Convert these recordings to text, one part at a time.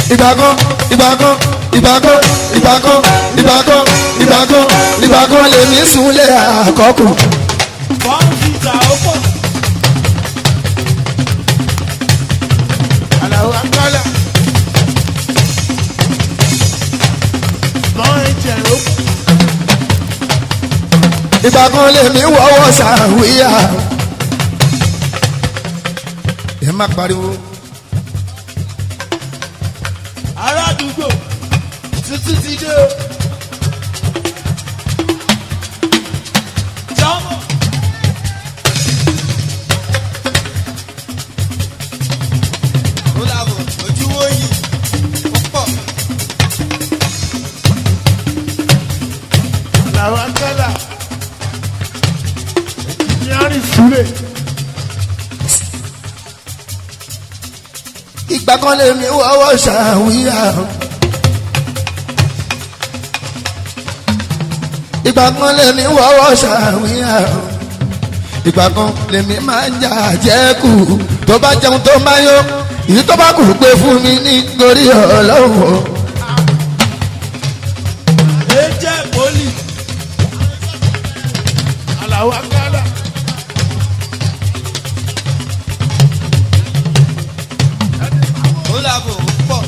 ìgbà kan ìgbà kan ìgbà kan ìgbà kan ìgbà kan ìgbà kan ìgbà kan lèmi súnlé àkọ́kù. Bọ́ǹfìtà ó pọ̀. Àlàó Akálà. Bọ́ǹ ẹ̀jẹ̀ ó pọ̀. ìgbà kan lèmi wọ́wọ́ sàwíyà. ẹ má pariwo. Ará àdúgbò tuntun ti dé o. Jọ́mọ̀. Ó làbọ̀ ojúwó yìí ó pọ̀. Àlàó Akálà. Ìyáàrin Súlè. ìgbà kan lèmi wọ́wọ́ sàwíyà. ìgbà kan lèmi wọ́wọ́ sàwíyà. ìgbà kan lèmi máa ń jà jẹ́kù tó bá jẹun tó máa yó èyí tó bá kù pé fún mi nítorí ọlọ́wọ́. Ejẹ́ poli. Àlàó Akálà. Ó làbọ̀ ó pọ̀.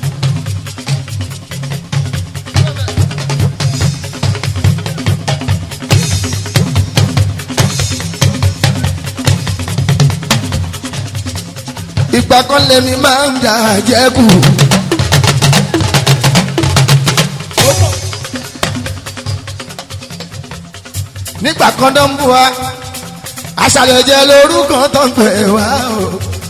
ìgbà kan lèmi máa ń jà jẹ́kù. Ó pọ̀. nígbà kan tó ń bú wa aṣàlẹ̀ jẹ́ lórúkọ tó ń pè wá o.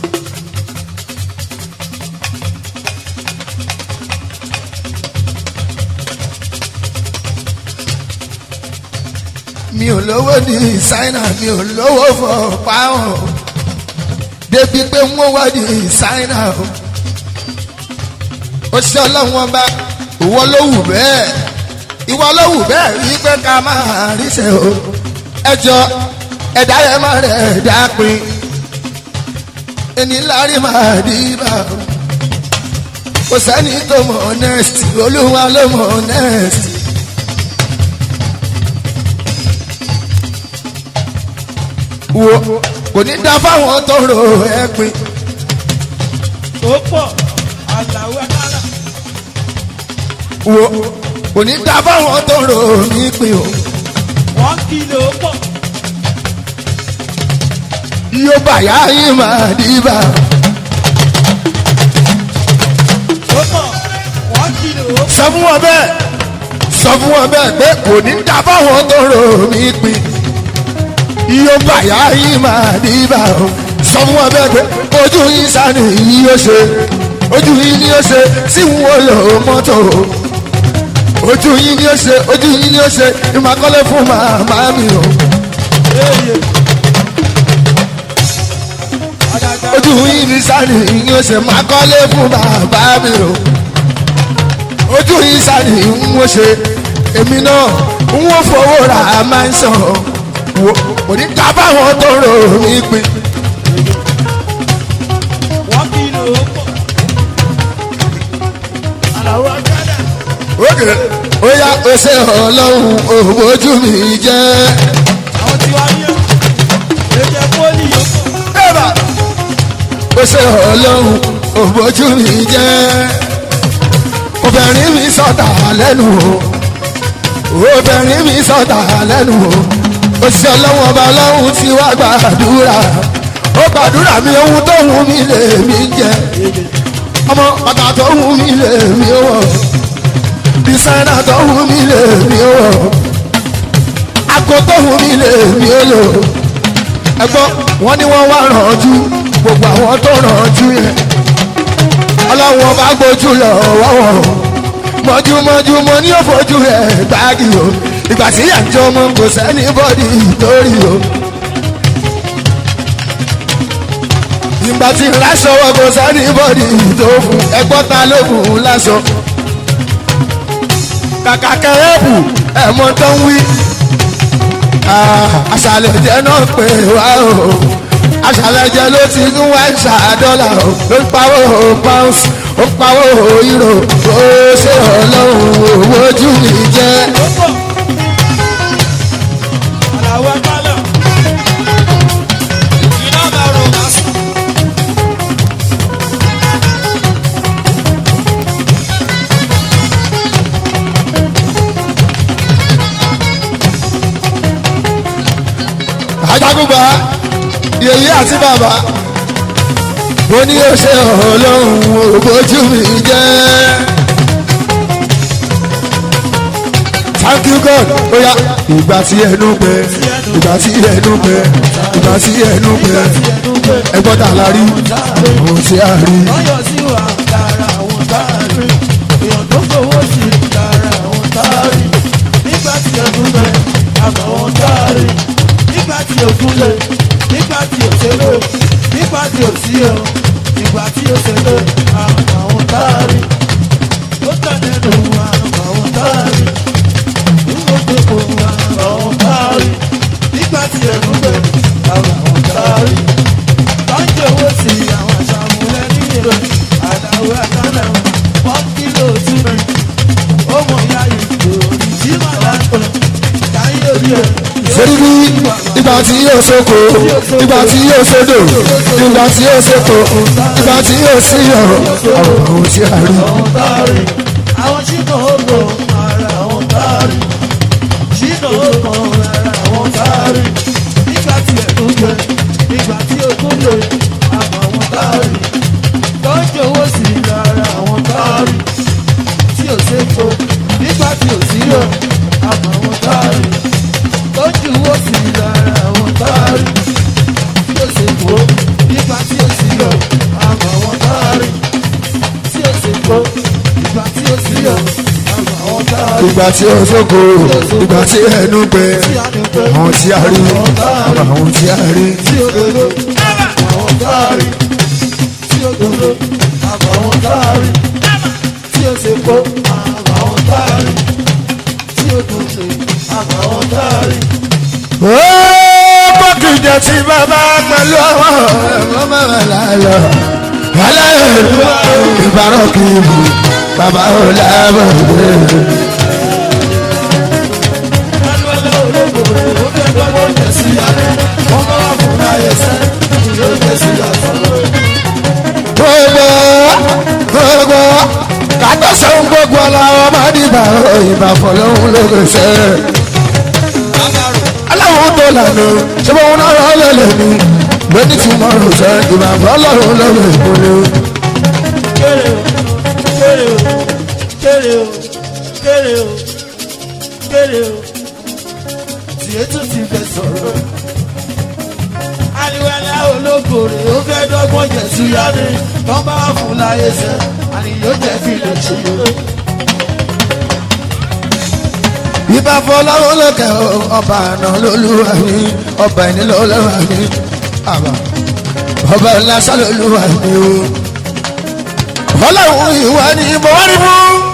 mi ò lówó ní ṣáínà mi ò lówó fọ páwọn débi pé wọ́n wá ní ṣáínà o. ó ṣe ọlọ́wọ́n bá ìwọ ló wù bẹ́ẹ̀ ìwọ ló wù bẹ́ẹ̀ rí pé ká máa ríṣẹ́ o. ẹjọ́ ẹ̀dá yẹn máa rẹ̀ dápin ẹni lárí máa dìbà o. kò sẹ́ni tó mọ̀ next olúwa ló mọ̀ next. wo kò ní dá fáwọn tó ro ẹ̀pin Ó pọ̀. Àlàó Akálà. wo kò ní dá fáwọn tó ro nípìn o. Wọ́n kìlọ̀ ó pọ̀. yóò bàyá yín máa dìbà. Ó pọ̀. Wọ́n kìlọ̀ ó pọ̀. sọ fún wọn bẹ́ẹ̀ sọ fún wọn bẹ́ẹ̀ pé kò ní dá fáwọn tó ro nípìn. yóò bàyá yín máa dìbà o. sọ fún wọn bẹ́ẹ̀ pé ojú yín sani yín yóò ṣe ojú yín ni yóò ṣe tí wọn lò mọ́tò ojú yín ni yóò ṣe ojú yín ni yóò ṣe ìmọ̀kọ́lé fún màmá mi o. Eye. Àdàdà. ojú yín ní sani yín ó ṣe máa kọ́lé fún bàbá mi o ojú yín sani ń ó ṣe èmi náà ń ó fowó ra máa ń sàn wò kò ní ká báwọn tó rò mí pin Wọ́n kìlọ̀ ó pọ̀. Àlàó Akálà. ókè ó yá ó ṣe ọlọ́run òwò ojú mi jẹ́ Àwọn tí wá ní ọ̀. Ejẹ́ poli ó pọ̀. ẹ̀bà ó ṣe ọlọ́run òwò ojú mi jẹ́ obìnrin mi sọ̀tà lẹ́nu o obìnrin mi sọ̀tà lẹ́nu o òṣìṣẹ́ ọlọ́run ọba ọlọ́run ti wá gbàdúrà ó gbàdúrà mi ohun tó wù mí lè mí jẹ ọmọ bàtà tó wù mí lè mí wọ̀ dísáínà tó wù mí lè mí wọ̀ àgọ́ tó wù mí lè mí lò ẹgbọ́n wọn ni wọ́n wá rànjú gbogbo àwọn tó rànjú yẹn ọlọ́run ọba gbójú lọ wọ́wọ́ mọ́júmọ́jú mo ní òfojú ẹ̀ gbági o ìgbà tí àjọ ọmọ kò sẹ́ni bọ́dì lórí o. ìgbà tí láṣọ wọ kò sẹ́ni bọ́dì tó fún ẹgbọ́n ta ló fún un láṣọ. kàkà kẹrẹ́bù ẹ̀mọ́ tó ń wí. àṣàlẹ̀ jẹ́ náà pé wá o àṣàlẹ̀ jẹ́ ló ti ń wá ìṣà dọ́là o ló ń pawó pounds ó pawó ìrò ó ṣe ọlọ́run owó ojú mi jẹ́. ó pọ̀. Àlàó ẹgbàlẹ̀. Iná máa rò wá sí. ajagunba yèyé àti bàbá mo ní ó ṣe ọlọ́run òbójú mi jẹ́. thank you god oya ìgbà tí ẹnu gbẹ ìgbà tí ẹnu gbẹ ìgbà tí ẹnu gbẹ ẹgbọ́n tà la rí ohun tí a rí. Lọ́yọ̀ sí wa lára àwọn táàrí. Èèyàn tó fowó sí lára àwọn táàrí. Nígbà tí ẹkún lẹ̀, àmọ́ àwọn táàrí. Nígbà tí òkun lẹ̀, nígbà tí òṣèlú, nígbà tí òsí o. Nígbà tí òṣèlú, àmọ́ àwọn táàrí. Ó tẹ̀lé nù àmọ́ àwọn táàrí. Nígbà tó kò àmọ́ àwọn táàrí. Nígbà tí ẹkún lẹ̀, àmọ́ àwọn táàrí lọ́jọ́ owó sí àwọn àṣàmúlẹ̀ nílò àdáwọ̀ àkànnà wọ́n kílò túnbẹ̀ ó mọ̀ ya ìlú tí màá látọ̀ káyé orí ẹ̀. sórí bí ìgbà tí yóò sóko ìgbà tí yóò sódò ìgbà tí yóò sóko ìgbà tí yóò sí ọ̀rọ̀ ọ̀rọ̀ ohun tí a rí. àwọn táàrí àwọn ṣìnà ògbò ara àwọn táàrí ṣìnà ògbò ara àwọn táàrí nígbà tí ẹ̀kún gbẹ nígbà tí òkú lè àmọ́ àwọn táàrí lọ́jọ́ owó sí lára àwọn táàrí tí ò sépo nígbà tí ò sí rẹ̀ àmọ́ àwọn táàrí lọ́jọ́ owó sí lára àwọn táàrí tí ò sépo nígbà tí ò sí rẹ̀ àmọ́ àwọn táàrí tí ó ṣe kó ìgbà tí ó sí ọ àgbà àwọn táàrí ìgbà tí yóò sóko ìgbà tí ẹnu gbẹ tí a ní pẹ́ ohun tí a rí ọ̀rọ̀ ohun tí a rí. tí ó dodo àwọn táàrí tí ó dodo àgbà àwọn táàrí tí ó ṣe kó àgbà àwọn táàrí tí ó dodo àgbà àwọn táàrí. ó bọ́kìjọ tí bàbá pẹ̀lú àwọn ọ̀rọ̀ mọ́mọ́ lálọ́ aláìlú ìbárọ̀ kì í bù bàbá ò lábọ̀ dé. Ẹlẹ́lẹ́ ológo rẹ̀ ó fẹ́ gbọ́gbọ́ jẹ̀ sí alẹ́ wọ́n bá wà fún láyé sẹ́ yóò jẹ́ sí àtọ́lọ́. gbogbo gbogbo kàtó sẹ́wọ́n gbogbo aláwọ̀ má dìbà ìbà fọlọ́hún lóko sẹ́. aláwọ̀ tó lànà ṣé wọn náà rọ lẹ́lẹ̀ ni lóní tí mo rò sẹ́ ìbà fọlọ́hún lóko ìkúlẹ̀. kéré o kéré o kéré o kéré o kéré o tiẹ̀ tún ti fẹ́ sọ̀rọ̀. aliwala olókòrè ó fẹ́ dọ́gbọ́n jẹ̀sú yáni tán bá wà fún láyé sẹ́ àníyó jẹ́ fi lè ṣe o. ìbà fọlọ́hún lókè ọba àná lólúwa mi ọba ẹni lọ́lọ́wà mi àbá ọba ńlá sálólúwa mi o. ọlọ́run ìwà ni mo rí mú.